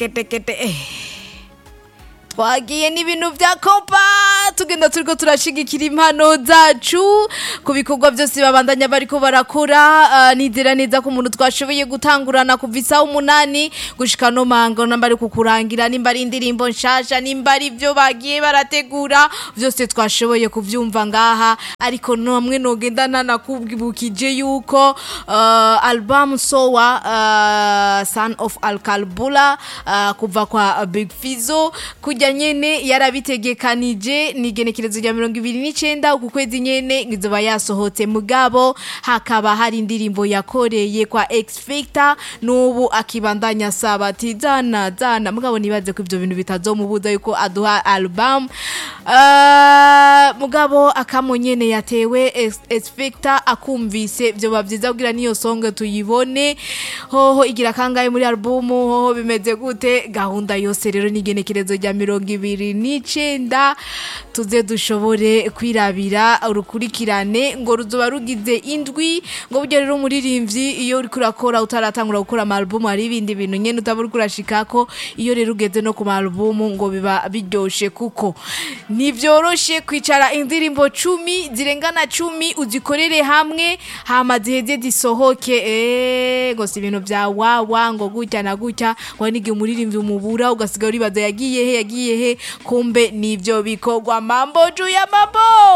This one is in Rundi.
kete kete eh. twagiye n'ibintu vya kompa tugenda turiko turashigikira impano zacu ku bikorwa byose babandanya bariko barakora uh, nizera neza ko umuntu twashoboye gutangurana kuva isaha umunani gushika no mango namba ari kukurangira nimba ari indirimbo nshasha nimba ari ivyo bagiye barategura vyose twashoboye kuvyumva ngaha ariko namwe nogenda nanakubwibukije yuko uh, album sowa uh, son of alkalbula uh, kuva kwa big fizo kujya nyene yarabitegekanije ni igenekerezo rya mirongo ibiri n'icenda uku kwezi nyene ngizoba yasohotse mugabo hakaba hari indirimbo yakoreye kwa X Factor n'ubu akibandanya asaba ati zana zana mugabo nibaze ko ivyo bintu bitazomubuza yuko aduha album uh, mugabo akamo nyene yatewe X- X Factor akumvise vyoba vyiza kugira niyo songe tuyibone hoho igira kangahe muri album hoho bimeze gute gahunda yose rero n'igenekerezo rya mirongo ibiri n'icenda tuze dushobore kwirabira urukurikirane ngo ruzoba rugize indwi ngo burya rero umuririmbyi iyo uriko urakora utaratangura gukora amarubumu hari ibindi bintu nyene utaba uriko urashikako iyo rero ugeze no ku marubumu ngo biba biryoshe kuko ntivyoroshe kwicara indirimbo cumi zirengana cumi uzikorere hamwe hama ziheze zisohoke eh, ngo si ibintu vya wawa ngo gutya na gutya ngo hari n'igihe umuririmbyi umubura ugasiga uribaza yagiye he yagiye he kumbe nivyo bikorwa mambo juu ya mambo